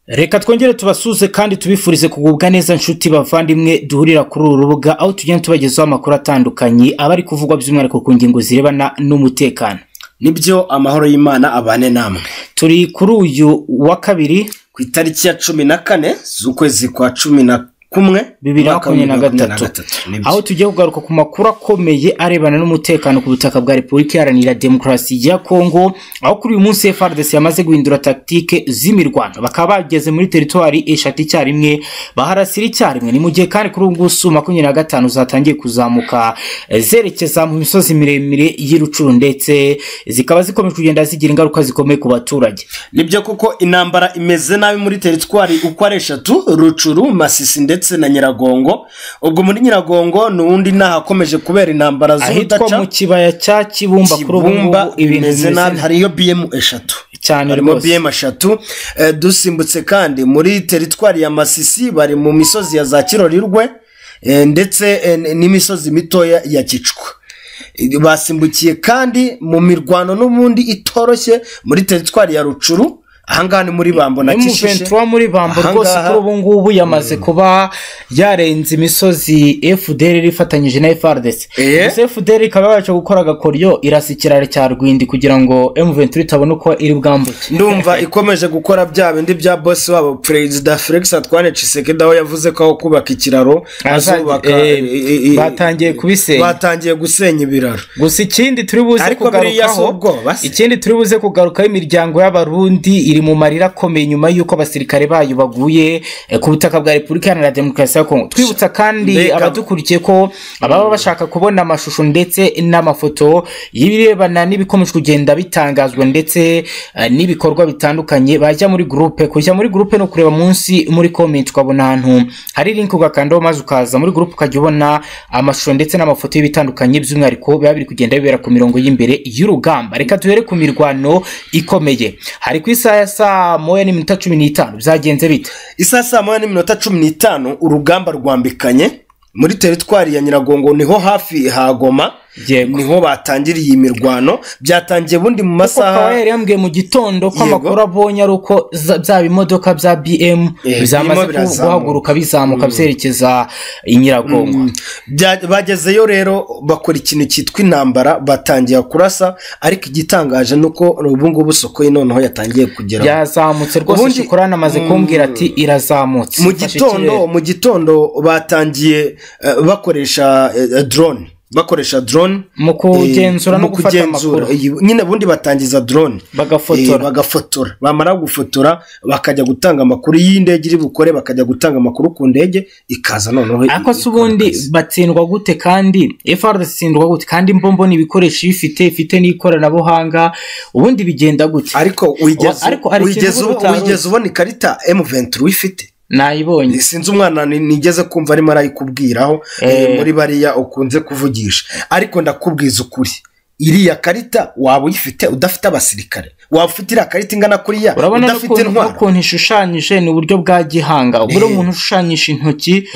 reka twongere tubasuze kandi tubifurize kugubwa neza nshuti bavandimwe duhurira kuri uru rubuga aho tugenda tubagezaho amakuru atandukanye aba ari kuvugwa by'umwihariko ku ngingo zirebana n'umutekano nibyo amahoro y'imana abane namwe turi kuri uyu wa kabiri ku itariki ya cumi na kane z'ukwezi kwa cumi na kumwe bibiri na umwaka makumyabiri na w'ibihumbi bibiri na gatatu nibyo. aho tugiye kugaruka ku makuru akomeye arebana n'umutekano ku butaka bwa repubulika iharanira demokarasi ya kongo aho kuri uyu munsi frdc yamaze guhindura tactique z'imirwano bakaba bageze muri teritwari eshatu icyarimwe baharasira icyarimwe ni mu gihe kandi kuri ubu ngubu makumyabiri na gatanu zatangiye kuzamuka eh, zerekeza mu misozi miremire y'i rucuru ndetse zikaba zikomeje kugenda zigira ingaruka zikomeye ku baturage nibyo kuko intambara imeze nabi muri teritwari uko ari eshatu rucuru masisi ndetse na nyiragongo ubwo muri nyiragongo n'ubundi ni ahakomeje kubera intambara ahitwa mu z'urudaca kibaya cya kibumba kuri ubu ngubu kibumba ibintu imeze nabi hariyo biyemu eshatu cyane harimo rwose biyemu eshatu Eh, dusimbutse kandi muri teritwari ya masisi bari mu misozi ya za kirorirwe eh, ndetse eh, n'imisozi mitoya ya kicwa Eh, basimbukiye kandi mu mirwano n'ubundi itoroshye muri teritwari ya rucuru ahangaha ni muri bambo na kishishe M23 muri bambo Ahangaha- rwose kuri ubu ngubu yamaze kuba yarenze imisozi FDR ifatanyije na FRDC Eh. gusa FDR ikaba yabasha gukora agakoryo irasa ikiraro cya Rwindi kugira ngo M23 itabona uko iri bwambuke ndumva ikomeje gukora bya bindi bya bosi wabo perezida felix atwane cisekedi aho yavuze ko aho kubaka ikiraro Azanye- azubaka eh, eh, eh, batangiye kubisenya. batangiye gusenya ibiraro gusa ikindi turi buze Ariko biriya si kugarukaho ubwoba se? ikindi turi buze kugarukaho imiryango y'abarundi iri mu marira akomeye nyuma y'uko abasirikare bayo baguye eh, ku butaka bwa repubulika iharanira demokarasi ya kongo twibutsa kandi Mbega- abadukurikiye ko ababa bashaka kubona amashusho ndetse n'amafoto y'ibirebana n'ibikomeje kugenda bitangazwa ndetse eh, n'ibikorwa bitandukanye bajya muri gurupe kujya muri gurupe ni ukureba munsi muri komenti ukabona ahantu hari linki ugakandaho maze ukaza muri gurupe ukajya ubona amashusho ndetse n'amafoto y'ibitandukanye by'umwihariko biba biri kugenda bibera ku mirongo y'imbere y'urugamba reka duhere ku mirwano ikomeye hari ku isaha ya saa moya n'iminota cumi n'itanu byagenze bite isa saa moya n'iminota cumi n'itanu urugamba rwambikanye muri teritwari ya nyiragongo niho hafi ha goma Yego. niho batangiriye iyi mirwano byatangiye bundi mu kuko masaha kawaheri yambwiye mu gitondo ko Yego. amakuru abonye ari uko za- bya bimodoka bya bm Eh, byamaze birimo birazamuka. guhaguruka bizamuka byerekeza i nyiragongo Bya- bagezeyo rero bakora ikintu cyitwa intambara batangira kurasa ariko igitangaje ni uko ubu ngubu soko ye noneho yatangiye kugera yazamutse rwose Ubundi- shikorana amaze kumbwira ati irazamutse mu Ifashe gitondo ikirere. mu gitondo batangiye eh, bakoresha eh, eh, drone bakoresha drone Mu kugenzura eh, no mu gufata kugenzura. amakuru. Iyi- nyine ubundi batangiza drone Bagafotora. Eh, bagafotora bamara gufotora bakajya gutanga amakuru y'indege iri bukore bakajya gutanga amakuru ku ndege ikaza noneho ariko se ikora ubundi akazi. batsindwa gute kandi FRDC itsindwa gute kandi mbombo ni ibikoresho ibifite ifite n'ikoranabuhanga ubundi bigenda gute ariko wigeze Wa- ariko hari ikintu wigeze uba ubu- utari wigeze ubona ikarita M23 uyifite nayibonye sinzi umwana ni- nigeze kumva arimo arayikubwiraho Eh. eh, muri bariya ukunze kuvugisha ariko ndakubwiza ukuri iriya karita waba uyifite udafite abasirikare waba ufite iriya karita ingana kuriya urabona udafite n'ukuntu intwaro n'ukuntu ishushanyije ni uburyo bwa gihanga ubwo Eh. umuntu ushushanyisha intoki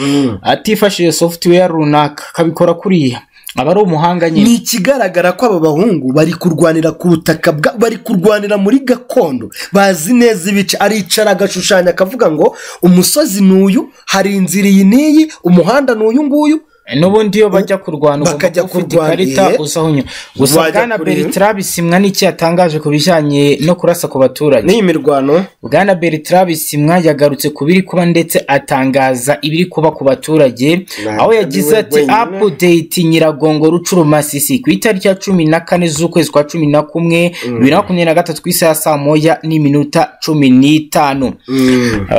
atifashishije software runaka akabikora kuriya aba ari umuhanga ni nyine ikigaragara ko aba bahungu bari kurwanira ku butaka bwa bari kurwanira muri gakondo bazi neza ibice aricara agashushanya akavuga ngo umusozi ni uyu hari inzira iyi n'iyi umuhanda ni uyu nguyu n'ubundi iyo bajya kurwana ugomba bakajya kuba ufite kurwana, ikarita eh. usa aho unyura gusa Wajya bwana kuri- bertrand bisimwa n'iki yatangaje ku bijyanye no kurasa ku baturage n'iyi mirwano bwana bertrand bisimwa yagarutse ku biri kuba ndetse atangaza ibiri kuba ku baturage Ntabwo aho ari yagize we ati wenyine. apudeyiti nyiragongo rucuru masisi ku itariki ya cumi na kane z'ukwezi kwa cumi na kumwe bibiri na makumyabiri na gatatu ku isaha ya saa moya n'iminota cumi n'itanu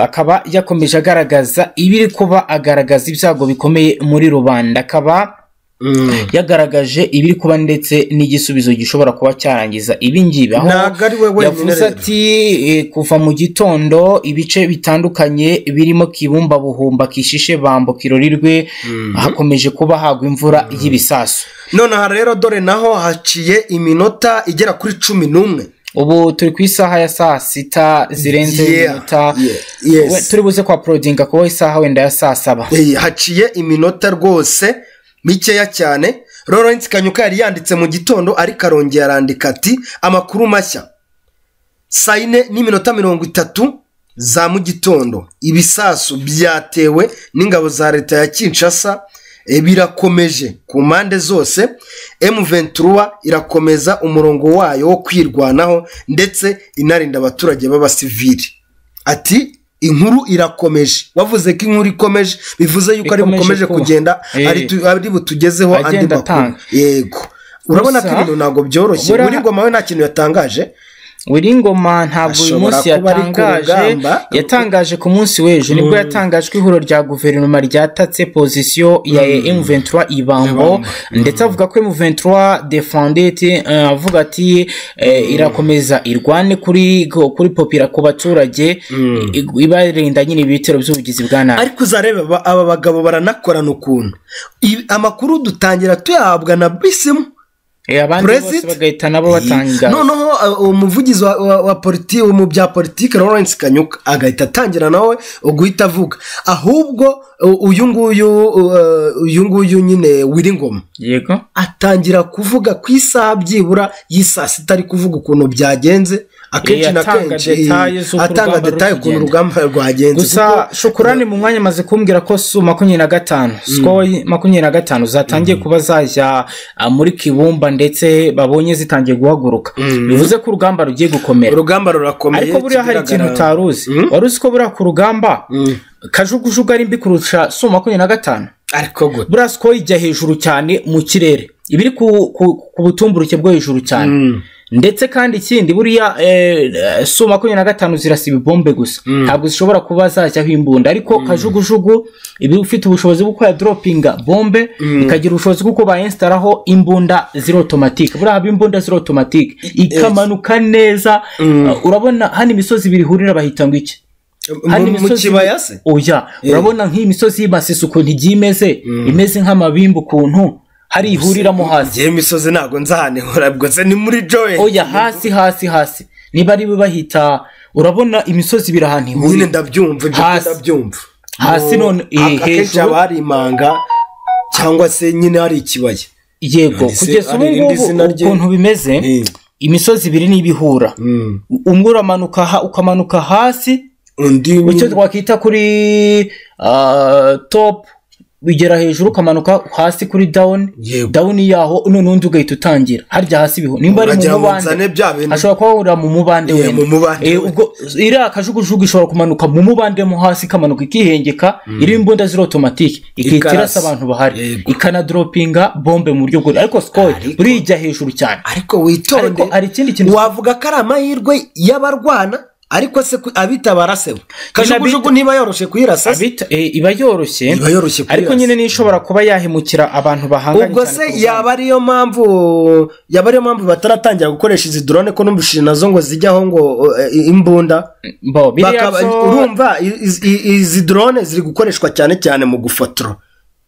akaba yakomeje agaragaza ibiri kuba agaragaza ibyago bikomeye muri rubanda akaba yagaragaje ibiri kuba ndetse n'igisubizo gishobora kuba cyarangiza ibingibi aho Ntabwo ari we wenyine yavuze rero. ati eh, kuva mu gitondo ibice bitandukanye birimo kibumba buhumba kishishe bambo kirorirwe hakomeje kuba hagwa imvura y'ibisasu nonaha rero dore naho haciye iminota igera kuri cumi n'umwe ubu turi ku isaha ya saa sita zirenze Yeah, iminota yeah, yes. We- turi buze kwa porodinga kubaho isaha wenda ya saa saba Eh, haciye iminota rwose mikeya cyane lawrence kanyuka yari yanditse mu gitondo ariko arongera arandika ati amakuru mashya saa yine n'iminota mirongo itatu za mugitondo ibisasu byatewe n'ingabo za leta ya kinshasa eh, birakomeje ku mpande zose M23 irakomeza umurongo wayo wo kwirwanaho ndetse inarinda abaturage b'abasivili ati inkuru irakomeje wavuze ko inkuru ikomeje bivuze yuko ari Ikomeje bukomeje kuba. kugenda Eh. ari tu- ari butugezeho andi Agenda makuru atanga. yego urabona ko Gusa, ibintu ntabwo byoroshye buriya- muri ngoma we nta kintu yatangaje Wiringoma ntabwo uyu Ashobora munsi kuba ari ku yatangaje rugamba. yatangaje ku munsi w'ejo nibwo yatangaje ko ihuriro rya guverinoma ryatatse pozisiyo ya M23 Ibambo ndetse avuga ko M23 defendete avuga ati eh, irakomeza irwane kuri kuri popira ku baturage i- ibarinda nyine ibitero by'ubugizi bwa nabi ariko uzarebe aba- aba bagabo baranakorana ukuntu I- amakuru dutangira tuyahabwa na bisimu Eh, abandi bose Brexit? bagahita nabo batanga noneho uh, umuvugizi wa, wa, wa politi mu bya politiki lawrence kanyuka agahita atangira nawe guhita avuga ahubwo uh, uyu nguyu uh, uyu nguyu nyine wiringoma yego atangira kuvuga ku isaha byibura y'isaa sita ari kuvuga ukuntu byagenze akenshi Eh, na atanga kenshi detaye z'uko atanga urugamba detaye ukuntu ruri urugamba rwagenze gusa kuko- shukurani mu mwanya amaze kumbwira ko su makumyabiri na gatanu siko makumyabiri na gatanu zatangiye kuba zajya ah, muri kibumba ndetse babonye zitangiye guhaguruka bivuze ko urugamba rugiye gukomera urugamba rurakomeye ariko buriya hari ikintu kigaragara. utari uzi wari uzi ko buriya ku rugamba kajugujugu ari mbi kurusha su makumyabiri na gatanu ariko gute buriya siko ijya hejuru cyane mu kirere iba iri ku, ku, ku butumburuke bwo hejuru cyane ndetse kandi ikindi buriya eh, eh, su makumyabiri na gatanu zirasa ibibombe gusa ntabwo zishobora kuba zajyaho imbunda ariko kajugujugu iba ifite ubushobozi bwo kuba droppinga bombe ikagira ubushobozi bwo kuba yensitaraho imbunda ziri otomatike buriya haba imbunda ziri otomatike ikamanuka neza Uh, urabona hano imisozi ibiri ihurira bahita ngo iki Mu- hano mu imisozi kibaya se oya urabona nk'iyi misozi y'ibasisi ukuntu igiye imeze imeze nk'amabimba ukuntu hari ihuriramo hasi ngewe imisozi ntabwo nzahanihura ubwo se ni muri joye oya hasi hasi hasi niba ari bo bahita urabona imisozi ibiri ahantu nyine ihurira ndabyumva ibyo Hasi. ndabyumva Hasi Mu- none, eh, ak- akenshi hejuru. haba hari imanga cyangwa se nyine hari ikibaya yego None se kugeza ubu ari irindi ngubu zina rye? ukuntu bimeze Eh. imisozi ibiri niba ihura umwe uramanuka ha- ukamanuka hasi undi icyo twakwita kuri ah, top bigera hejuru ukamanuka hasi kuri down Yego. down yaho none undi ugahita utangira harya hasi biho nimba ari Wagira mu ngo nzane mubande bya bintu. ashobora kuba ahurira mu mubande Yeah, wenda. mu mubande Eh, wenda. ubwo iriya kajugujugu ishobora kumanuka mu mubande mo hasi ikamanuka ikihengeka iri imbunda ziri otomatike ikihita Ikarasa. irasa abantu bahari Yego. ikanadoropinga bombe mu buryo bwose ariko sikoyi burijya hejuru cyane ariko witonde Ariko hari ikindi kintu- wavuga ko ari amahirwe y'abarwana ariko se ku- abitabara se kajugujugu abita- niba yoroshe kuyirasa se Abita- eh, iba yoroshye Iba yoroshye kuri ariko yose. nyine n'ishobora kuba yahemukira abantu bahanganye ubwo cyane se ku rugamba. yaba ariyo mpamvu yaba ariyo mpamvu bataratangira gukoresha izi drone ko numvishije nazo ngo zijyaho ngo eh, imbunda Bo, biriya Bakaba- byo- urumva iz- iz- izi drone ziri gukoreshwa cyane cyane mu gufotora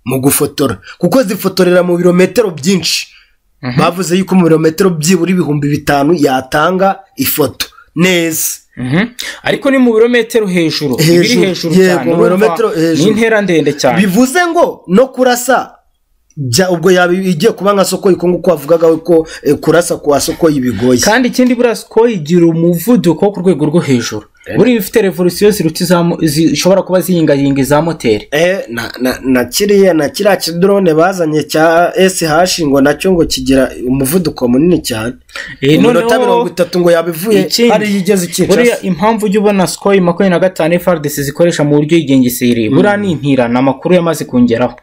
mu gufotora kuko zifotorera mu birometero byinshi bavuze yuko mu birometero byibura ibihumbi bitanu yatanga ifoto neza Mhm. ariko ni mu birometero hejuru iba iri Hejuru, hejuru yego, cyane mu urumva birometero ni hejuru. intera ndende cyane bivuze ngo no kurasa bya- ubwo yaba igiye kuba nka sokoyi ko nguko wavugaga we ko eh, kurasa kwa sokoyi bigoye kandi ikindi buriya siko igira umuvuduko wo ku rwego rwo hejuru buriya iba ifite revolisiyo ziruta izamu- zishobora kuba ziyingayinga iza moteri Eh, na, na, na kiriya na kiriya kidrone bazanye cya SH ngo nacyo ngo kigira umuvuduko munini cyane Eh, iminota noneho- mirongo itatu ngo yabivuye Ikindi, hariya igeze buriya ikinshasa impamvu ujya ubona sikoyi makumyabiri na gatanu frdc zikoresha mu buryo yigengeseriye buriya ni impira ni amakuru yamaze kongeraho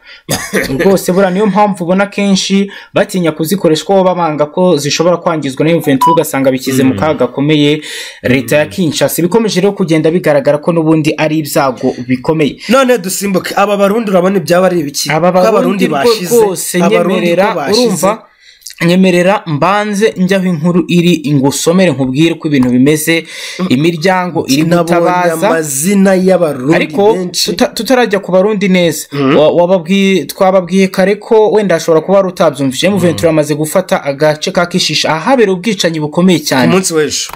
rwose buriya niyo mpamvu ubona kenshi batinya kuzikoresha kuko baba banga ko zishobora kwangizwa na yuventus ugasanga bishyize mu kaga gakomeye leta ya kinshasa ibikomeje rero kugenda bigaragara ko n'ubundi ari ibyago bikomeye none dusimbuke aba barundi urabona ibyaba ari ibiki aba Ko barundi rwo- rwose nyemerera ko bashize. urumva nyemerera mbanze njyaho inkuru iri ngusomere nkubwire ko ibintu bimeze imiryango iri nabonye gutabaza amazina y'abarundi ariko benshi tuta- tutarajya ku barundi neza Wa- wababwiye- twababwiye kare ko wenda hashobora kuba wari utabyumvise mu ventura amaze gufata agace ka kishisha ahabereye ubwicanyi bukomeye ku cyane munsi w'ejo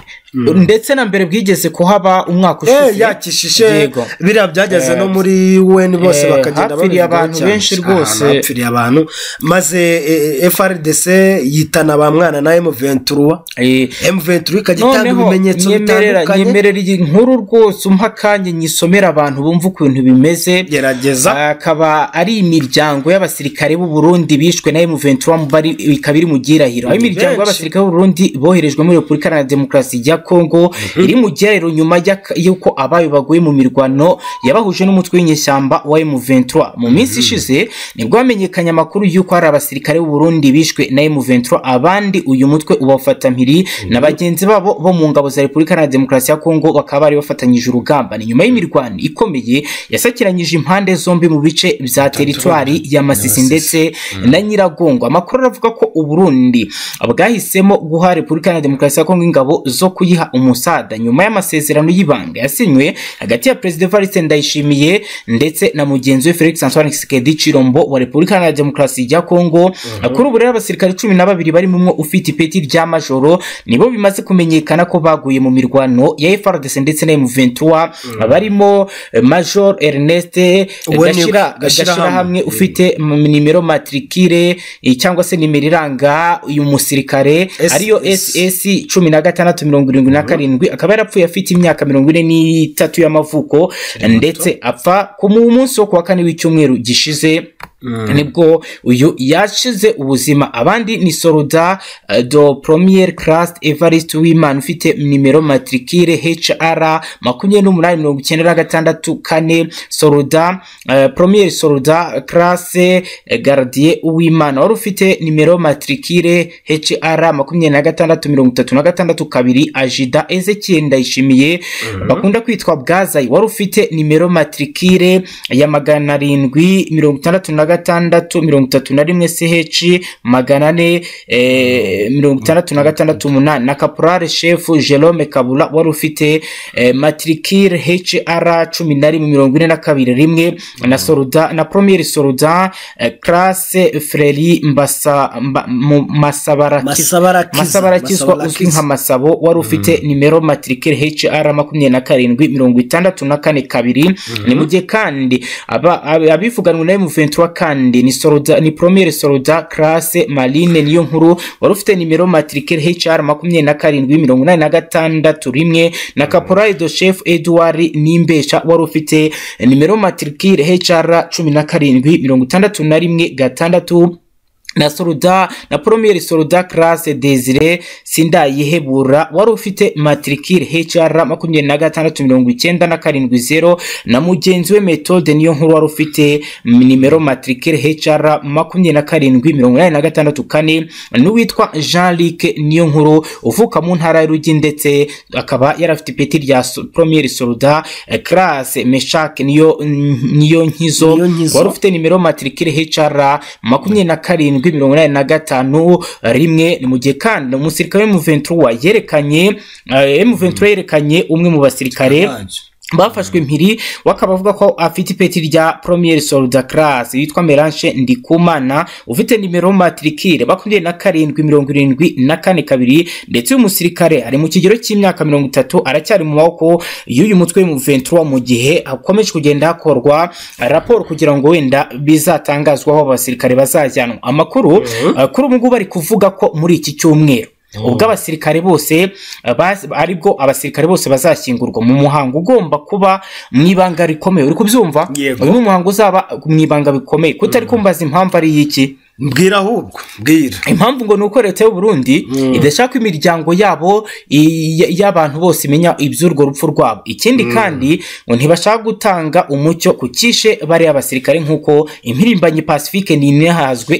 ndetse na mbere bwigeze kuhaba umwaka Eh, ushize yakishishe Yego. biriya byageze no muri UN bose Eh, bakagenda hapfiriye babivugaho abantu cyane. benshi rwose. Ahantu hapfiriye abantu maze eh, FRDC yitana ba mwana na M23 Eh, M23 ikajya itanga noneho ibimenyetso nyemerera bitandukanye nyemerera iyi nkuru rwose umpa akanya nyisomera abantu bumva ukuntu bimeze gerageza akaba ari imiryango y'abasirikare b'u Burundi bishwe na M23 mu bari- ikaba iri mu gihirahiro aho imiryango benshi. y'abasirikare b'u Burundi boherejwe muri Repubulika Iharanira Demokarasi ya Kongo iri mu gihirahiro nyuma y'aka- y'uko abayo baguye mu mirwano yabahuje n'umutwe w'inyeshyamba wa M23 mu minsi ishize nibwo hamenyekanye amakuru y'uko hari abasirikare b'u Burundi bishwe na M23 abandi uyu mutwe ubafata mpiri na bagenzi babo bo mu ngabo za Repubulika Iharanira Demokarasi ya Kongo bakaba bari bafatanyije urugamba ni nyuma y'imirwano ikomeye yasakiranyije impande zombi mu bice bya teritwari ya Masisi ndetse na Nyiragongo amakuru aravuga ko Uburundi bwahisemo guha Repubulika Iharanira Demokarasi ya Kongo ingabo zo kuyiha umusada nyuma y'amasezerano y'ibanga yasinywe hagati ya Perezida Evariste Ndayishimiye ndetse na mugenzi we Felix Antoine Tshisekedi Chilombo wa Repubulika Iharanira Demokarasi ya Kongo kuri ubu rero abasirikare cumi na babiri barimo umwe ufite ipeti rya majoro nibo bimaze kumenyekana ko baguye mu mirwano ya FRDC ndetse na M23 barimo eh, Major Ernest eh, Uwe ni- Gashira Gashira Gashira hamwe hamwe. ufite m- nimero matricule eh, cyangwa se nimero iranga uyu musirikare S- ariyo S- SS cumi na gatandatu mirongo irindwi na karindwi akaba yarapfuye afite imyaka mirongo ine n'itatu y'amavuko ndetse apfa ku mu- munsi wo kuwa kane w'icyumweru gishize nibwo uyu yashize ubuzima abandi ni soroda eh, do premier class evariste wimana ufite nimero matricule hr makumyabiri n'umunani mirongo icyenda na gatandatu kane soroda eh, premier soroda class eh, gardien uwimana wari ufite nimero matricule hr makumyabiri na gatandatu mirongo itatu na gatandatu kabiri ajida ezekiel ndayishimiye bakunda kwitwa bwazayi wari ufite nimero matricule ya magana arindwi mirongo itandatu na gatandatu mirongo itatu na rimwe ch magana ane eh, mirongo itandatu na gatandatu umunani na kaporale shefu jerome kabula wari ufite eh, matricule hr cumi na rimwe mirongo ine na kabiri rimwe na soruda na premier soruda eh, classe freri mbasa mba, mu- masabarakiza Masabarakiza masabarakizwa uzwi nka masabo wari ufite nimero matricule hr makumyabiri na karindwi mirongo itandatu na kane kabiri ni mu gihe kandi aba- ab- abivuganwe na M23 kandi ni soroda ni premier soroda classe marine niyo nkuru wari ufite nimero matricule hr makumyabiri na karindwi mirongo inani na gatandatu rimwe na caporal de chef edouard nimbesha wari ufite nimero matricule hr cumi na karindwi mirongo itandatu na rimwe gatandatu na soruda na premier soruda classe desire sindayihebura wari ufite matricule hr makumyabiri na gatandatu mirongo icyenda na karindwi zero na mugenzi we metode niyo nkuru wari ufite nimero matricule hr makumyabiri na karindwi mirongo inani na gatandatu kane n'uwitwa jean luc niyo nkuru uvuka mu ntara y'urugi ndetse akaba yarafite ipeti rya so- premier soruda classe meshak niyo niyo nkizo Niyo nkizo. wari ufite nimero matricule HR makumyabiri na karindwi mirongo inani na gatanu rimwe ni mu gihe kandi umusirikare M23 yerekanye eh, M23 yerekanye umwe mu basirikare bafashwe impiri we akaba avuga ko afite ipeti rya premier solda class yitwa meranche ndikumana ufite nimero matricule makumyabiri na karindwi mirongo irindwi na kane kabiri ndetse uyu musirikare ari mu kigero cy'imyaka mirongo itatu aracyari mu maboko y'uyu mutwe mu 23 mu gihe hakomeje kugenda hakorwa raporo kugira ngo wenda bizatangazwaho abasirikare bazajyanwa amakuru uh, kuri ubu ngubu bari kuvuga ko muri iki cyumweru ubwo abasirikare bose uh, bas- aribwo abasirikare bose bazashyingurwa mu muhango ugomba kuba mu ibanga rikomeye uri kubyumva Yego. uyu ni umuhango uzaba mu ibanga bikomeye kutari kumbaza impamvu ari iki mbwira ahubwo mbwira impamvu ngo ni uko leta y'u Burundi idashaka imiryango yabo i- y- y'abantu bose imenya iby'urwo rupfu rwabo ikindi kandi ngo ntibashaka gutanga umucyo ku cyishe bariya basirikare nk'uko impirimbanyi pacifique ninihazwe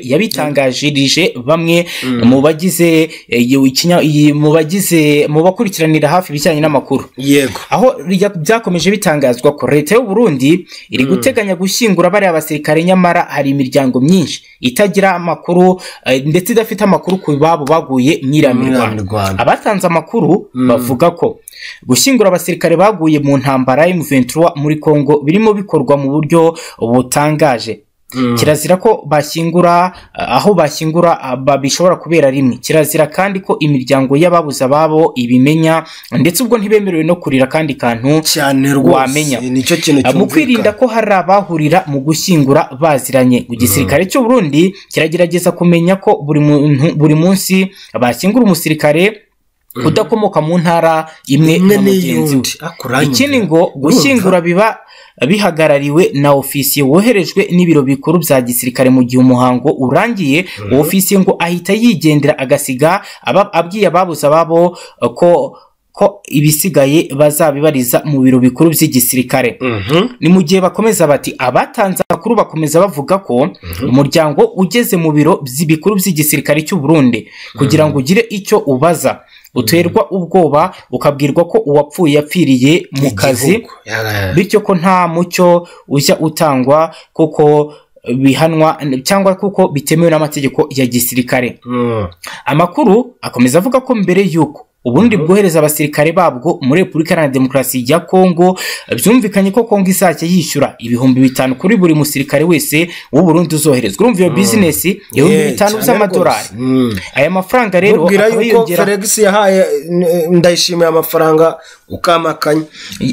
yabitangaje bamwe mu bagize eh, iyo- ikinya- iyi- mu bagize mu bakurikiranira hafi ibijyanye n'amakuru yego aho rya- byakomeje bitangazwa ko leta y'u Burundi iri guteganya gushyingura bariya basirikare nyamara hari imiryango myinshi itagira amakuru eh, ndetse idafite amakuru ku babo baguye Mwiriya mwiramirwano mirwano. abatanze amakuru bavuga ko gushyingura abasirikare baguye mu ntambara ya M23 muri Congo birimo bikorwa mu buryo butangaje kirazira ko bashyingura ah, aho bashyingura ah, ba- bishobora kubera rimwe kirazira kandi ko imiryango y'ababuze ababo ibimenya ndetse ubwo ntibemerewe no kurira kandi kantu cyane rwose Wamenya. nicyo kintu mu kwirinda cyumvikana ko hari abahurira mu gushyingura baziranye igisirikare cy'u Burundi kiragerageza kumenya ko buri muntu buri munsi bashyingura umusirikare udakomoka mu ntara imwe imwe na mugenzi we n'iyundi akuranye ikindi ngo gushyingura biba bihagarariwe na ofisiye woherejwe n'ibiro bikuru bya gisirikare mu gihe umuhango urangiye uwo ofisiye ngo ahita yigendera agasiga aba- abwiye ababuze ababo eh, ko ko ibisigaye bazabibariza mu biro bikuru by'igisirikare ni mu gihe bakomeza bati abatanze amakuru bakomeza bavuga ko umuryango ugeze mu biro by'i- bikuru by'igisirikare cy'u Burundi kugira ngo ugire icyo ubaza uterwa ubwoba ukabwirwa ko uwapfuye yapfiriye mu kazi Igihugu. Ya- bityo ko nta mucyo ujya utangwa kuko bihanwa cyangwa kuko bitemewe n'amategeko ya gisirikare Mm. amakuru akomeza avuga ko mbere y'uko ubundi bwohereza abasirikare babwo muri repubulika iharanira demokarasi ya kongo byumvikanye ko kongo izajya yishyura ibihumbi bitanu kuri buri musirikare wese w'uburundi uzoherezwa urumva iyo bizinesi ibihumbi Yeah, bitanu cyane by'amadolari rwose. Mm. aya mafaranga rero mubwira akaba yuko yiyongera felix yahaye eh, ndayishimiye amafaranga ukamakanya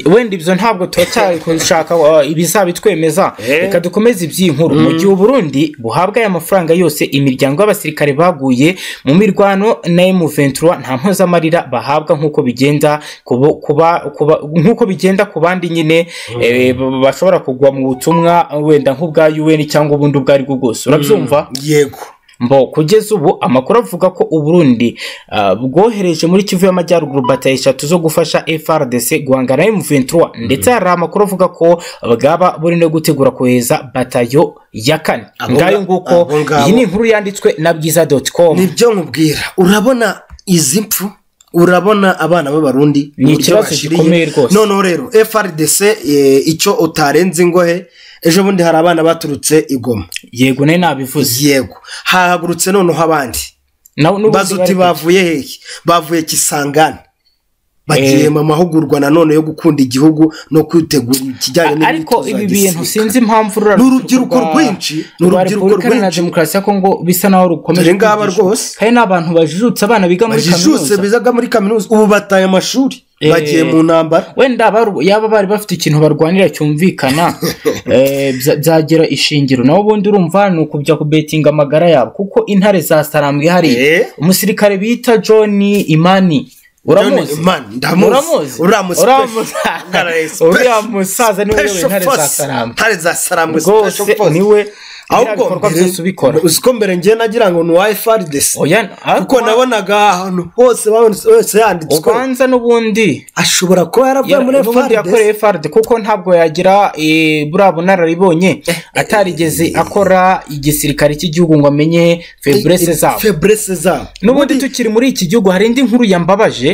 wenda ibyo ntabwo turacyari gushaka uh, ibizabitwemeza Eh. reka dukomeze iby'inkuru mu gihe uburundi buhabwa aya mafaranga yose imiryango y'abasirikare baguye mu mirwano na M23 nta mpozamarira bahabwa nk'uko bigenda kubo- kuba- kuba- nk'uko bigenda ku bandi nyine eh, b- bashobora kugwa mu butumwa wenda nk'ubwa UN cyangwa ubundi ubwo ari bwo bwose urabyumva yego Mbo kugeza ubu amakuru avuga ko Uburundi ah, bwohereje muri Kivu y'Amajyaruguru batayo eshatu zo gufasha FRDC guhangana na M23 ndetse hari amakuru avuga ko bwaba buri no gutegura kohereza batayo ya kane Abo nga- ngayo nguko abo ngabo. iyi ni inkuru yanditswe na bwiza.com nibyo nkubwira urabona izi mpfu urabona abana b'abarundi Ni uburyo ikibazo bashiriye. gikomeye rwose. noneho rero frdc eh, icyo utarenze ingohe ejo bundi hari abana baturutse i goma yego nayo nabivuze yego hahagurutse noneho abandi Nawe- n'ubundi baza uti bari- bavuye hehe bavuye kisangani bagiye Eh. mu mahugurwa nanone yo gukunda igihugu no kwitegura ikijyanye n'imyitozo ariko ya ibi bintu gisirikare. sinzi impamvu Ni urubyiruko rwinshi, ni urubyiruko na rwinshi. demokarasi ya Kongo bisa naho rukomeje Dore ngaba kwigishwa. rwose. kandi ni abantu bajijutse abana biga muri bajijutse kaminuza bizaga muri kaminuza ubu bataye amashuri bagiye mu ntambara wenda baru- yaba bari bafite ikintu barwanira cyumvikana eh, bya- byagera ishingiro nawe ubundi urumva ni ukujya kubetinga amagara yabo kuko intare zasarambwe hariya Eh. umusirikare bita john imani uramuzi John Imani, ndamuzi. uramuzi Uramuzi pe. Uramuzi. Uramuzi pe. uriya musaza niwe Special uyoboye intare force. zasarambwe Intare za Sarambwe, Rwose special force. niwe biriya ahubwo bikorwa byose ubikora uzi ko mbere ngiye nagira ngo ni wayifardesi Oya, kuko ariko- nabonaga ahantu hose babonetse wese yanditswe ubanza n'ubundi ashobora kuba yaravuye muri n'ubundi fardesi yakoreye farde kuko ntabwo yagira eh, buriya bunararibonye atarigeze akora igisirikare cy'igihugu ngo amenye feburese zabo feburese zabo n'ubundi tukiri muri iki gihugu hari indi nkuru yambabaje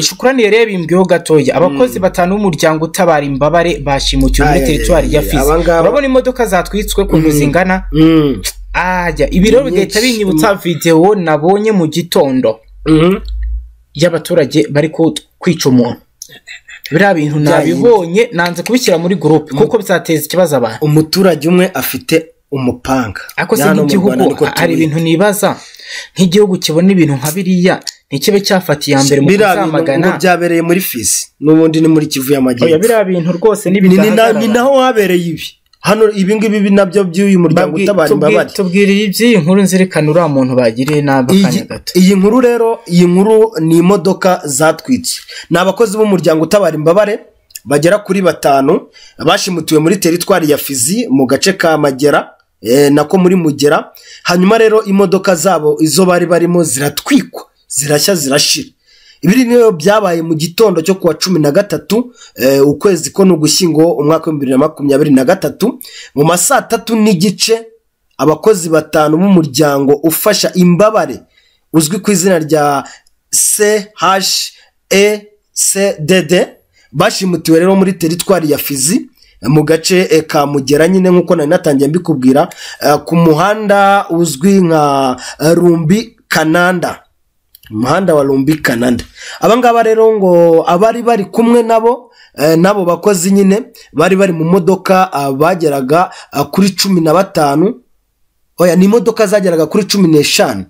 shukurani yari yabimbwiyeho gatoya abakozi batanu b'umuryango utabara imbabare bashimukiwe muri Ay, ay, teritwari ay, ya ay, fizi abangaba- urabona imodoka zatwitswe kuntu zingana Mm. ajya ibi rero Nyinshi. bigahita binyibutsa videwo nabonye mu gitondo Mhm. y'abaturage bari ku- kwica umuntu biriya bintu nabibonye nanze kubishyira muri gurupe kuko byateza ikibazo abantu umuturage umwe afite umupanga ariko se Ya hano mu Rwanda nk'igihugu niko hari tubizi. ibintu nibaza nk'igihugu kibona ibintu nka biriya ntikibe cyafatiye iya mbere mu biriya bintu kuzamagana ngo byabereye muri fizi n'ubundi ni muri kivu Oya, y'amajyepfo biriya bintu rwose ni ni na- ni n'ibidahagarara naho habereye ibi hano ibi ngibi bi nabyo by'uyu muryango Babwi- utabara tubwi- imbabare tubwiriye iby'iyi nkuru nzirikana uriya muntu bagiriye nabi akanya Iyi- gato iyi nkuru rero iyi nkuru ni imodoka zatwitswe ni abakozi b'umuryango utabara imbabare bagera kuri batanu bashimutiwe muri teritwari ya fizi mu gace ka magera eh, nako muri mugera hanyuma rero imodoka zabo izo bari barimo ziratwikwa zirashya zirashira ibiri niyo byabaye mu gitondo cyo kuwa cumi na gatatu eh, ukwezi ko ni ugushyingo umwaka w'ibihumbi bibiri na makumyabiri na gatatu mu ma saa tatu n'igice abakozi batanu b'umuryango ufasha imbabare uzwi ku izina rya checdd bashimutiwe rero muri teritwari ya fizi mu gace eh, ka mugera nyine nk'uko nari natangiye mbikubwira eh, ku muhanda uzwi nka eh, rumbi kananda umuhanda wa rumbi kanada aba ngaba rero ngo abari bari kumwe nabo eh, n'abo bakozi nyine bari bari mu modoka ah, bageraga ah, kuri cumi na batanu oya ni imodoka zageraga kuri cumi n'eshanu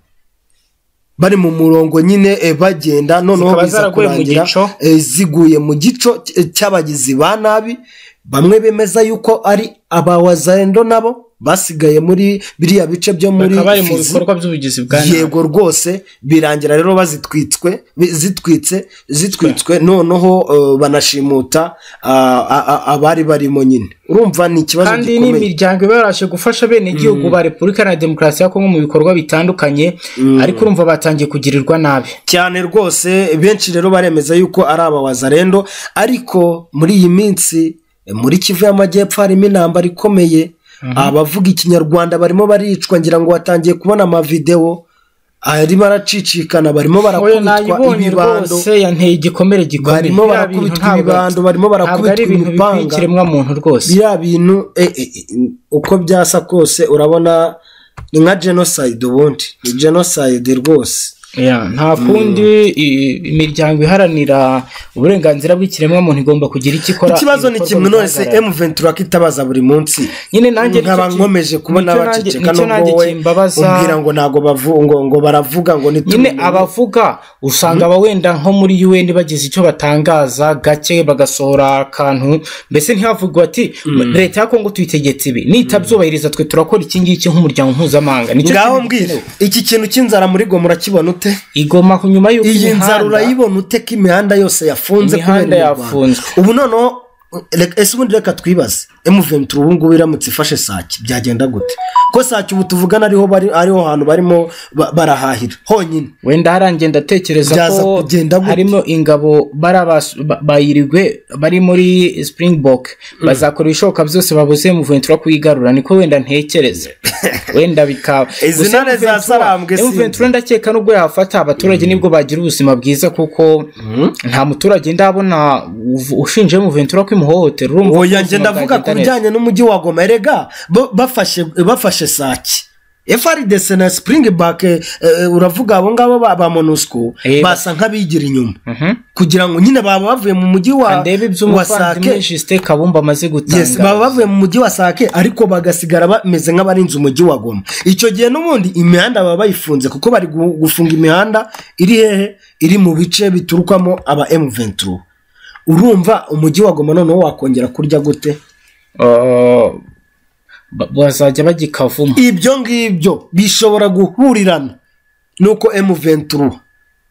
bari mu murongo nyine eh, bagenda noneho Zikaba biza zaraguye mu kurangira gico. eh, ziguye mu gico cy- cy'abagizi ba nabi bamwe bemeza yuko ari abawazarendo nabo basigaye muri biriya bice byo muri bakaba bari mu Fizi. bikorwa by'ubugizi bwa nabi yego rwose birangira rero bazitwitswe bi- zitwitse zitwitswe noneho eh, banashimuta ah, ah, ah, abari barimo nyine urumva ni ikibazo kandi ni gikomeye imiryango iba yarabashije gufasha bene igihugu ba repubulika na demokarasi ya kongo mu bikorwa bitandukanye ariko urumva batangiye kugirirwa nabi cyane rwose benshi rero baremeza yuko ari abawazarendo ariko muri iyi minsi eh, muri kivu y'amajyepfo harimo intambara ikomeye abavuga ikinyarwanda barimo baricwa ngira ngo watangiye kubona amavidewo arimo aracicikana barimo oya barakubitwa nayibonye ibibando rwose yanteye igikomere gikomeye barimo Biriya bintu barakubitwa ntabwo- ibibando barimo ntabwo ari barakubitwa ibintu bikwiye imipanga ikiremwamuntu rwose biriya bintu e, e, e, uko byasa kose urabona ni nka jenoside ubundi ni jenoside rwose Ya, nta kundi i- imiryango iharanira uburenganzira bw'ikiremwamuntu igomba kugira icyo ikora ikibazo ni ibikorwa kimwe nonese bigaragara. M23 itabaza buri munsi nyine nanjye nicyo nkaba ki- nkomeje kubona nicyo nanjye- abaceceka nicyo nanjye nubwo we kimbabaza. umbwira ngo ntabwo bavu- ngo- ngo baravuga ngo nyine nitumenye abavuga usanga aba wenda nko muri UN bagize icyo batangaza gake bagasohora akantu mbese ntihavugwe ati leta ya Kongo tuyitegetse ibi nitabyubahiriza twe turakora iki ngiki nk'umuryango mpuzamahanga nicyo ngaho kintu mbwira gikenewe. iki kintu cy'inzara muri go murakibona ute igoma ku nyuma y'uko iyi nzara imihanda- urayibona ute ko imihanda yose yafunze Imihanda kubera imirwano? yafunzwe. ubu noneho reka- ese ubundi reka twibaze M23 ubu ngubu iramutse ifashe sake byagenda gute ko sake ubu tuvugana ariho bari ariho hantu barimo ba- barahahira honyine wenda harangiye ndatekereza Byaza ko kugenda gute? harimo ingabo bari abas- ba- bayirigwe bari muri springbok bazakora ibishoboka byose babuze M23 kuyigarura niko wenda ntekereza wenda bikaba Izi Gusa ntare za M23 Sarambwe si M23 ndakeka nubwo yafata abaturage nibwo bagira ubuzima bwiza kuko nta muturage ndabona uv- ushinje M23 kwimuhohotera urumva ko oya ubuzima njye ndavuga ku bwagenda neza. bijyanye n'umujyi wa goma erega bo- bafashe bafashe sake FRDC na Springbok eh, eh, uravuga abo ngabo ba ba MONUSCO Eh, basa nk'abigira inyuma Mhm. kugira ngo nyine baba bavuye mu mujyi wa ndebe wa iby'umuvandimwe sake Justin Kabumba amaze Yes, gutanga baba bavuye mu mujyi wa sake ariko bagasigara bameze nk'abarinze umujyi wa goma icyo gihe n'ubundi imihanda baba bayifunze kuko bari gu- gufunga imihanda iri hehe iri mu bice biturukamo aba M23 urumva umujyi wa goma noneho wakongera kurya gute Ah, ba- bazajya bagikavuma ibyo ngibyo bishobora guhurirana nuko M23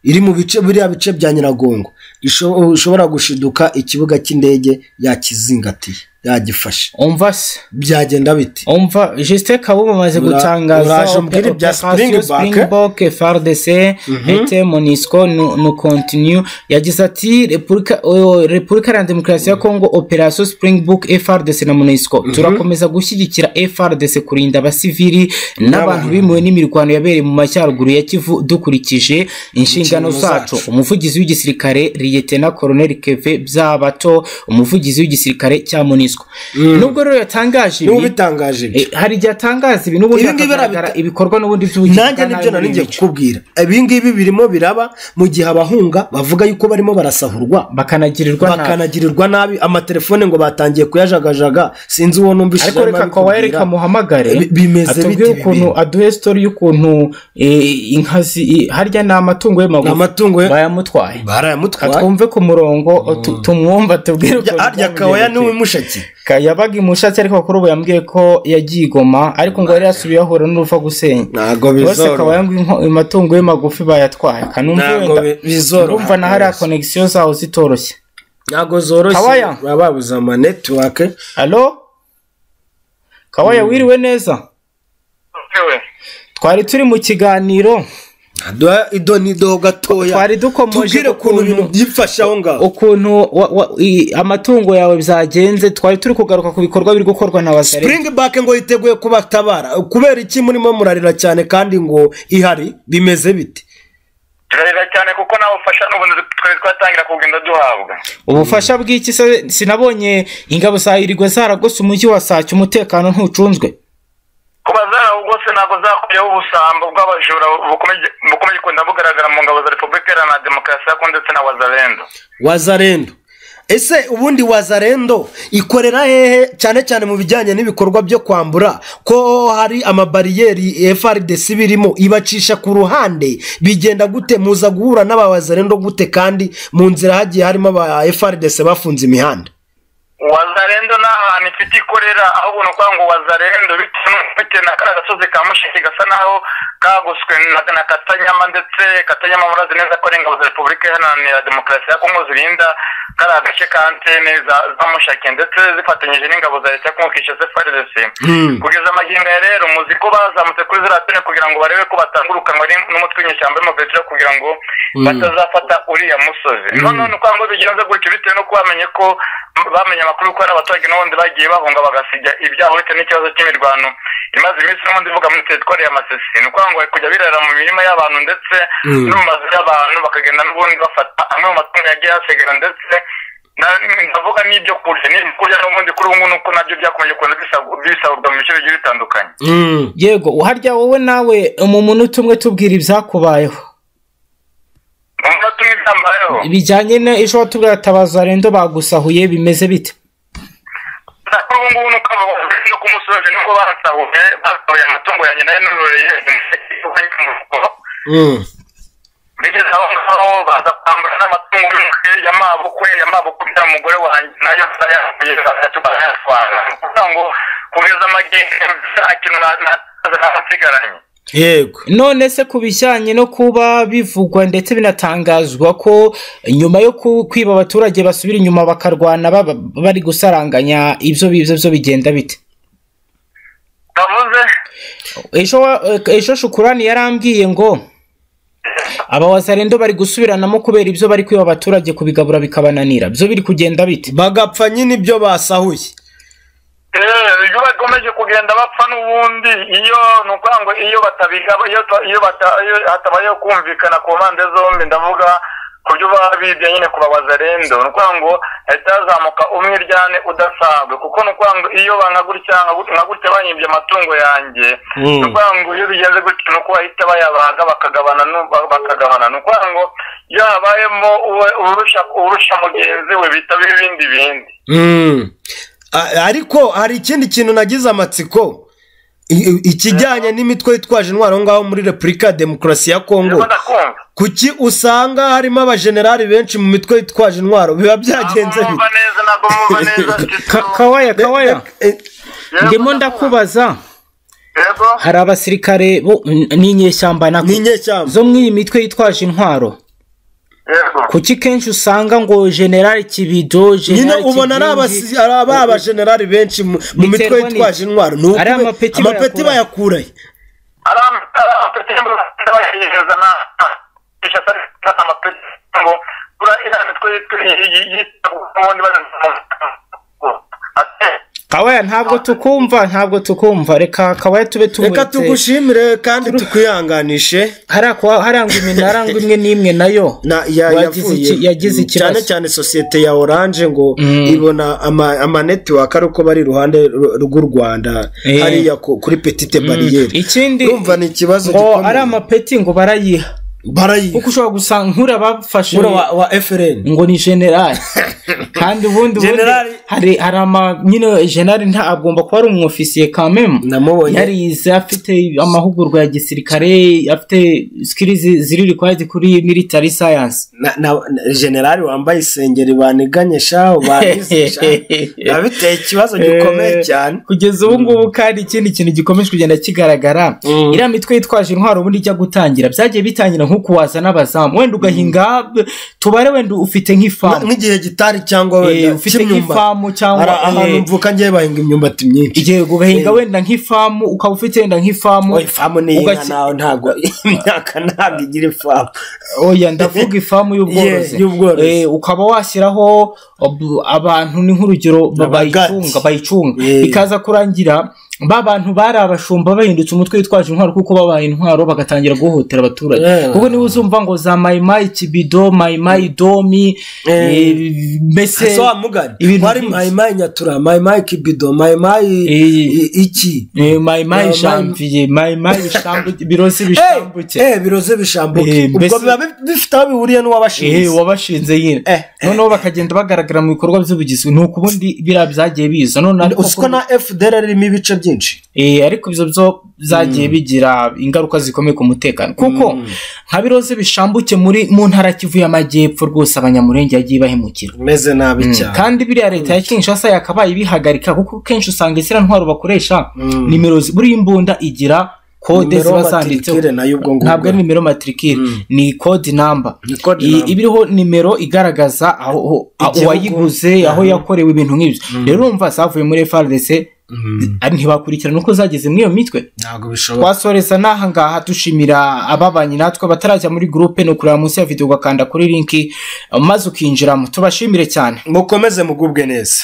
iri mu bice biriya bice bya Nyiragongo isho- ishobora gushiduka ikibuga cy'indege yakizingatiye yagifashe umva se byagenda bite umva justin kabuma amaze Ura- gutangaza uraje umbwire ope- ibya operation Springbok. Springbok, FRDC ete monisco nu nu continue yagize ati repubulika oh, repubulika ya demokarasi ya kongo operation springbok frdc na monisco turakomeza gushyigikira frdc kurinda abasivili n'abantu bimuwe n'imirwano yabereye mu majyaruguru ya kivu dukurikije inshingano Inshingano zacu zacu. umuvugizi w'igisirikare liyetena koroneli keve byabato umuvugizi w'igisirikare cya monisco nubwo rero yatangaje niba ibi ubitangaje ibyo Eh, hari igihe atangaza ibintu ubundi Ibi ngibi hakagaragara arabita- ibikorwa n'ubundi by'ubugizi nanjye nibyo nari ngiye bwa nabi kukubwira ibi ngibi birimo biraba mu gihe abahunga bavuga yuko barimo barasahurwa bakanagirirwa nabi bakanagirirwa nabi amatelefone ngo batangiye kuyajagajaga sinzi uwo numvise ariko reka kawaya reka muhamagare Bi- bimeze atubwire bite ibi ukuntu bintu? aduhe sitori y'ukuntu eh, inka zi i- harya ni amatungo ye Ni amatungo ye- bayamutwaye barayamutwaye katwumve ku murongo tu- tumwumva tubwire Harya- ukuntu harya kawaya niwe mushaki Ka- yabaga imushatsi ariko kuri ubu yambwiye ko yagiye igoma ariko ngo yari yasubiye ahura n'uruva gusenya ntabwo bose kawaya ngo inko- amatungo ye magufi bayatwaye kanumve Ntabwo wenda bi- bizoroha urumva na hariya rwose. konegisiyo zawo zitoroshye ntabwo zoroshye Kawaya. baba babuze ama netiwake alo kawaya wiriwe neza twari turi mu kiganiro duha idonido gatoya Twari dukomoje ku tubwire ukuntu kuntu- ibintu byifashe aho ngaho ukuntu wa- wa- i- amatungo yawe byagenze twari turi kugaruka ku bikorwa biri gukorwa na bazare Springbok ngo yiteguye kubatabara kubera iki murimo murarira cyane kandi ngo ihari bimeze bite turarira cyane kuko nawe ufasha n'ubundi twari twatangira kugenda duhabwa ubufasha bw'iki se sinabonye ingabo za irigwe zaragose umujyi wa sake umutekano ntucunzwe kuba zarabugose ntabwo zakuyeho ubusambo bw'abajura bukomeje- bukomeje kugenda bugaragara mu ngabo za repubulika iharanira demokarasi ya kongo ndetse na wazalendo wazarendo ese ubundi wazarendo ikorera hehe cyane cyane mu bijyanye n'ibikorwa byo kwambura ko hari amabariyeri frdc birimo ibacisha ku ruhande bigenda gute muza guhura n'aba wazarendo gute kandi mu nzira hagiye harimo aba frdc bafunze imihanda wazarendo ni ahantu ifite ikorera aho ubona uvuga ngo wazarendo bitewe n'uko ufite na kariya gasozi ka mushiki gasa naho kagoswe na na katanyama ndetse katanyama murazi neza ko ari ingabo za repubulika iharanira demokarasi ya kongo zirinda kariya gace ka antene za- za mushaki ndetse zifatanyije n'ingabo za leta ya kongo kinshasa frdc kugeza amagingo ya rero muzi ko bazamutse kuri ziriya tune kugira ngo barebe ko batangurukanwa ni- n'umutwe w'inyeshyamba y'umuvetera kugira ngo batazafata uriya musozi noneho ni ukwanga bigenze gutyo bitewe nuko bamenye ko bamenye amakuru ko hari abaturage n'ubundi bagiye bahunga bagasiga ibyabo bitewe n'ikibazo cy'imirwano imaze iminsi n'ubundi ivuga muri teritwari ya masisi ni ukuvuga ngo bari kujya birara mu mirima y'abantu ndetse no mu mazu y'abantu bakagenda n'ubundi bafata amwe mu matungo yagiye hasigara ndetse na- ndavuga n'ibyo kurya n'ibyo kurya n'ubundi kuri ubu ngubu nuko nabyo byakomeje kuza bisagu- bisagurwa mu bice bigiye bitandukanye yego uharya wowe nawe mu munota umwe tubwira ibyakubayeho mu munota umwe byambayeho bijyanye na ejo watubwira ati abazarendo bagusahuye bimeze bite kuri ubu ngubu nuko abo bagore no kumusoje nibwo basahuye basahuye amatungo yanjye nayo nororeye bigeze aho ngaho baza kwambura n'amatungo y'umukwe yamabukwe yamabukwe bya mugore wanjye nayo bayahuye batatu barayatwara Ni ukuvuga ngo kugeza amagingo nta kintu na- na- nasigaranye yego none se ku bijyanye no kuba bivugwa ndetse binatangazwa ko nyuma yo ku- kwiba abaturage basubira inyuma bakarwana baba- bari gusaranganya ibyo bibyo byo bigenda bite bavuze ejo wa- ejo shukurani yarambwiye ngo abawazarendo bari gusubiranamo kubera ibyo bari kwiba abaturage kubigabura bikabananira byo biri kugenda bite bagapfa nyine ibyo basahuye Eh, iyo bakomeje kugenda bapfa n'ubundi iyo ni ukuvuga ngo iyo batabigaba iyo ta- iyo bata- iyo hatabayeho kumvikana ku mpande zombi ndavuga ku byo baba bibye nyine ku babazarendo ni ukuvuga ngo hahita hazamuka umwe iryane udasanzwe kuko ni ukuvuga ngo iyo nka gutya nka gut- nka gutya banyibye amatungo yanjye ni ukuvuga ngo iyo bigenze gutya ni uko bahita bayabaga bakagabana n'u- ba- bakagabana ni ukuvuga ngo iyo habayemo uwe- urusha urusha mugenzi we bitaba ibindi bindi Mm. A- ariko hari ikindi kintu nagize amatsiko I- i- ikijyanye n'imitwe yitwaje intwaro aho ngaho muri repubulika ya demokarasi ya kongo niba ndakumva kuki usanga harimo abajenerali benshi mu mitwe yitwaje intwaro biba byagenze bite Ntabwo mwumva neza ntabwo mwumva neza Ka- Tito. kawaya kawaya Eh, Yego, ndimo ndakubaza yego hari abasirikare bo n'inyeshyamba nako ni inyeshyamba zo muri iyi mitwe yitwaje intwaro yego kuki kenshi usanga ngo generali kibido nyine generali ubona ari Kibingi, abasi- ari aba- abajenerali benshi mu mu mitwe Biterwa yitwaje n'iki? intwaro Ni ukube- Ari amapeti amapeti bayakura- bayakurahe amapeti y'abahereza n'ishasa amapeti ngo bura iriya mitwe y'ubundi kawaya ntabwo tukumva ntabwo tukumva reka kawaya tube reka tumuretse tugushimire kandi tukwihanganishe hariya kwa- harangwa iminara ngo imwe n'imwe nayo na ya, Wagize yavuye iki- yagize mm, ikibazo. cyane cyane sosiyete ya oranje ngo ibona ama, ama network ari uko bari iruhande ru- rw'u rwanda Eh. hariya ku- kuri petite bariyeri ikindi urumva ni ikibazo ngo gikomeye. ari amapeti ngo barayiha barayiha kuko ushobora gusanga nkura bafashe Buriya wa, wa FRN ngo ni generali kandi ubundi ubundi Generali- hari hari ama nyine generali nta agomba kuba ari umwofisiye kamemu Namubonye. yarize afite amahugurwa ya gisirikare afite sikiri ziri required kuri military science na, na, na generali wambaye isengeri baniganye shaho banize shaho biba biteye ikibazo gikomeye Eh, cyane kugeza ubu ngubu kandi ikindi kintu gikomeje kugenda kigaragara Mm. iriya mitwe yitwaje intwaro ubundi ijya gutangira byagiye bitangira nko kuwaza n'abazamu wenda ugahinga b- tubare wenda ufite nk'ifamu nk'igihe gitari cyangwa Eh, wenda ufite cy'imyumbati. nk'ifamu cyangwa, Hari ahantu eh, mvuka ngiye bahinga imyumbati myinshi igihe ugahinga wenda nk'ifamu ukaba ufite wenda nk'ifamu Oya, ifamu ni inka ugaki- nawe ntabwo imyaka ntabwo igira ifamu oya ndavuga ifamu y'ubworozi Yeah, y'ubworozi. Eh, ukaba washyiraho ob- abantu ni nk'urugero ba- Abagati. bayicunga bayicunga Yeah. ikaza kurangira ba bantu bari abashumba bahindutse umutwe witwaje intwaro kuko babaye intwaro bagatangira guhohotera abaturage Yeah. kuko niba uzumva ngo za mayimayi kibido mayimayi domi Yeah. eh, mbese so mugari ibintu wari byinshi. mayimayi nyatura mayimayi kibido mayimayi Eh. i- iki eh, mayimayi Yeah, shampiye mayimayi bishambuke birosi Eh, bishambuke eh biroze bishambuke Eh, ubwo mbese- biba bi- bifite aho bihuriye eh, n'uwabashinze wabashinze nyine Eh, eh. noneho bakagenda bagaragara mu bikorwa by'ubugizi ni ukubundi biriya byagiye biza none ariko uzi ko na fdr irimo ibice byinshi Eh, ariko ibyo byo zagiye bigira ingaruka zikomeye ku mutekano kuko nka biroze bishambuke muri mu ntara ya kivu y'amajyepfo rwose abanyamurenge yagiye bahemukira umeze nabi Mm. cyane kandi biriya leta ya kinshasa yakabaye ibihagarika kuko kenshi usanga iziriya ntwaro bakoresha Mm. nimero zi- buri imbunda igira kode Nimero ziba matricule zanditseho nayo ubwo ngubwo. ntabwo ari nimero matrikire ni kode namba Ni code I- number. iba iriho nimero igaragaza aho aho- Igihugu. uwayiguze aho yakorewe ibintu nk'ibyo rero urumva zavuye muri FRDC ari ntibakurikirana uko zageze muri iyo mitwe ntabwo bishoboka twasoreza n'aha ngaha dushimira ababanye natwe batarajya muri gurupe ni ukureba munsi ya videwo ugakanda kuri linki maze ukinjiramo tubashimire cyane mukomeze mugubwe neza